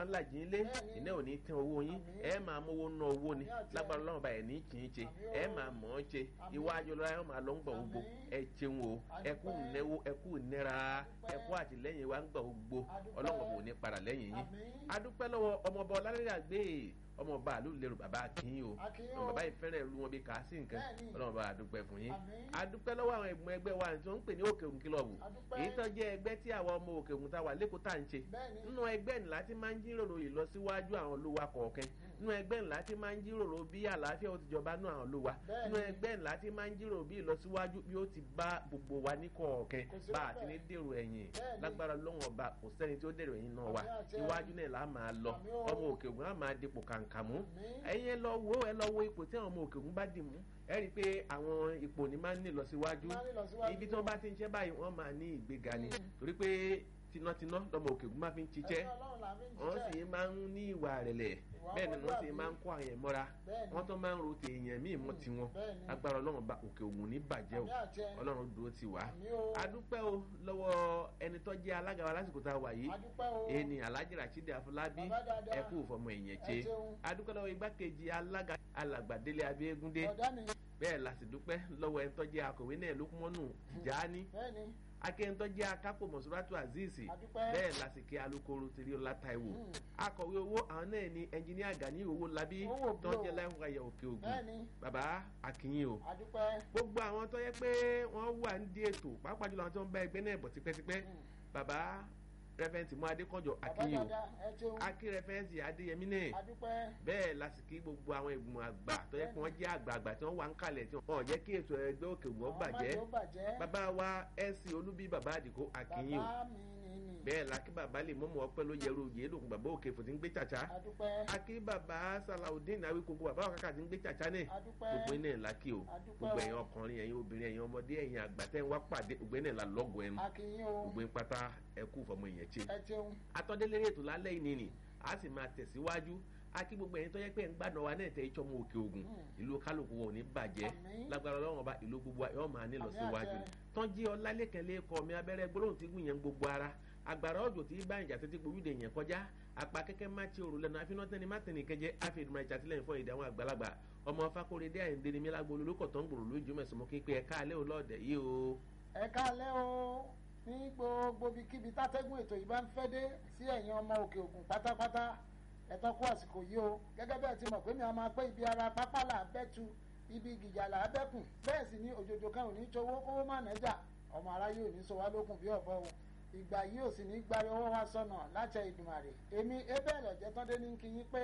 ń làjì ńlé Bẹ́ẹ̀ni. iná ò ní tán owó yín Àmín. ẹ máa mówó ná owó ni Àmín àti lágbára ọlọ́run bá ẹ̀ ní kì í ṣe Àmín o. ẹ máa mọ̀ ọ́n ṣe Àmín. iwájú ọlọ́run ẹ máa lọ ń gbà gbogbo Àmín. ẹ ṣeun o ẹ kú Adúpẹ́. ìnáwó ẹ kú ìnira Adúpẹ́. ẹ kú àtìlẹ́yìn wa ń gbà gbogbo Adúpẹ́. ọlọ́run kò ní padà lẹ́yìn yín Àmín. adúpẹ́ lọ́wọ́ ọmọọba ọlárẹ́yàgbé ọmọọba àlú lérò bàbá akínyìn o Akínyìn o. ọmọ bàbá ìfẹ́rẹ̀ ìlú wọn bí kà á sí nǹkan Bẹ́ẹ̀ni. ọlọ́run bá adúpẹ́ fún yín Àmín. adúpẹ́ lọ́wọ́ àwọn ẹ̀gbọ́n ẹgbẹ́ wa tí wọ́n ń pè ní òkè òun kílọ̀bù Adúpẹ́. èyí tó jẹ́ ẹgbẹ́ tí àwọn ọmọ òkè òun tá wà lẹ́kọ̀ọ́ tá à ń ṣe Bẹ́ẹ̀ni. nínú ẹgbẹ́ ńlá tí máa ń jíròrò ìlọsíwájú àwọn olúwa kọ̀ọ̀kan nínú ẹgbẹ́ ńlá tí máa ń jíròrò bí àlàáfíà ó ti jọba nínú àwọn olúwa Bẹ́ẹ̀ni. nínú ẹgbẹ́ ńlá tí máa ń jíròrò bí ìlọsíwájú bí ó ti bá gbogbo wa ní kọ̀ọ̀kan Kò sí bá a ti bẹ́ẹ̀. ní dèrò ẹ̀yìn Bẹ́ẹ̀ni. lágbára lọ́wọ́n ọba kò sẹ́ni tí ó dèrò ẹ̀yìn náà wà Àmín àti iwájú náà là á máa lọ Àmín o. ọmọ òkè ògùn á máa dipò kàǹkàmú Àmín. ẹ̀yin ẹ lọ wo ẹ lọ wo ipò tí àwọn ọmọ òkè ògùn bá dì mú ẹ rí i pé àwọn ipò ní máa ń ní ìlọsíwájú Máa ń ní ìlọsíwájú. ibi tí wọ́n bá ti ń ṣe báyìí wọ́n máa ní ìgbéga ni Mm. torí pé tinátiná lọmọ òkè ògùn máa fi ń ṣiṣẹ́ Ẹ̀sìn Ọlọ́run là fi ń wọ́n ṣiṣẹ́. sì máa ń ní ìwà rẹ̀lẹ̀ Ìwà bẹ́ẹ̀ ni wọ́n sì ọmọlúwàbí. máa ń kó àwọn yẹn mọ́ra Bẹ́ẹ̀ni. wọ́n tó máa ń ro tèèyàn míì mọ́ tiwọn Bẹ́ẹ̀ni. agbára ọlọ́run bá òkè ògùn ní bàjẹ́ o Àmín àjẹ́. ọlọ́run dúró ti wá Àmín o. adúpẹ́ o lọ́wọ́ ẹni tó jẹ́ alága wa lásìkò tá a wà yìí Adúpẹ́ o. ẹni alhaji rasheed afọlábí Bàbá dáadáa. ẹ kú fọmọ ẹ̀yẹn ṣe Ẹ ṣeun. adúpẹ́ lọ́wọ́ igbákejì alága alàgbàdélé abẹ́gúndé Ọ̀dá mi. bẹ́ẹ̀ la sì dúpẹ́ lọ́wọ́ ẹni tó jẹ́ akọ̀wé náà lókùmọ́nù jáání Bẹ́ẹ̀ni. akẹ́yìntọ́ jẹ́ akápò mọ̀sùlátù azeez Adúpẹ́. bẹ́ẹ̀ lásìkò alukoro tìrí ọlá taiwo Mm. akọ̀wé owó àwọn náà ni ẹnjiníà gani owó labí Owó tó ń blow. jẹ́ láìpẹ́ ayọ̀ òkè ògùn Bẹ́ẹ̀ni. bàbá akínyìn o Adúpẹ́. gbogbo àwọn tó yẹ pé wọ́n wà ní di ètò pàápàá jùlọ àwọn tó ń bá ẹgbẹ́ náà bọ̀ tipẹ́tipẹ́ Mm. bàbá rẹ́fẹ̀ntì mú adékọ̀jọ Bàbá akínyìn o dáadáa. Ẹ ṣeun. akí rẹ́fẹ̀ntì adéyẹmí náà Adúpẹ́. bẹ́ẹ̀ lásìkò gbogbo àwọn ìgbìmọ̀ àgbà tó yẹ pé wọ́n jẹ́ àgbààgbà tí wọ́n wà ń kalẹ̀ tí wọ́n jẹ́ kí ètò ẹgbẹ́ òkè ògùn ó Àwọn bàjẹ́ májèlé ó bàjẹ́. bàbá wa ẹ̀sìn olúbí bàbá àdìgó akínyìn o Bàbá mi ni ni. bẹ́ẹ̀ la kí bàbá lè mọ́mọ́ ọpẹ́ ló yẹrù yé lòkun bàbá òkè fò tí ń gbé tsàtsà Adúpẹ́. akí bàbá salaudeen awi koko bàbá òkàkà tí ń gbé tsàtsà náà Adúpẹ́. gbogbo iná ẹ̀ la kí o Adúpẹ́ gbogbo o. ẹ̀yin ọkùnrin ẹ̀yin obìnrin ẹ̀yin ọmọdé ẹ̀yin àgbà tẹ́ ń wá pàdé gbogbo iná ẹ̀ la lọ́gọ̀ ẹnu Akínyìn o. gbogbo ń pátá ẹkú fọmọ ìyẹn tse Ẹ ṣeun. atọ́délérè ètò lálẹ́ yìí nìyí a sì máa tẹ̀síwájú akí gbogbo ẹ̀yin tó yẹ pé ń gbàdọ̀ wa náà tẹ ìtsọ́ mọ òkè ògùn Mm. ìlú kálukú wọn ò ní bàjẹ́ Àmín. lágbára ọlọ́run ọba ìlú gbogbo wa yóò máa ní lọ Àmín síwájú àṣẹ. tọ́jú ọlálẹ́kẹ̀lẹ́ kọ́ mi abẹ́rẹ́ gbólóhùn tí gùn yẹn gbogbo ara agbára ọjọ́ tí bá ìjà tètè gbòwúdè yẹn kọjá apá kẹ́kẹ́ má ti òrùlé náà àfihàn tẹ́ni má tẹ́ni kẹjẹ àfihàn ìṣàtìlẹ́yìn fún ìdá àwọn àgbàlagbà ọmọ fakóredé àyíǹde ni mílágbó olólùkọ̀ tó ń gbòòrò lójú mẹ́sàn mọ́ képe ẹ̀ka alẹ́ olóòdẹ yìí o. ẹ káalẹ́ o ní gbogbo ibikíbi tátẹ́gùn ètò yìí bá ń fẹ́ dé sí ẹ̀yin ọmọ òkè ògùn pátápátá ẹ̀tọ́ kú àsìkò yìí o gẹ́gẹ́ bẹ́ẹ̀ ti mọ̀ pé mi a máa pé ibi ara pápá là á bẹ́tu ibi gìjà là á bẹ́kùn bẹ́ẹ̀ sì ni òjòjò kan ò ní towó kówó má nẹ́jà ọmọ aráyé ò ní sọ wá lókun bí ọ̀bọ o ìgbà yìí ò sì ní gbárí ọwọ́ wa sọnà láṣẹ Ìdùmarè èmi ebẹ́ẹ̀lẹ̀ jẹ́tọ́dé ní kí yín pé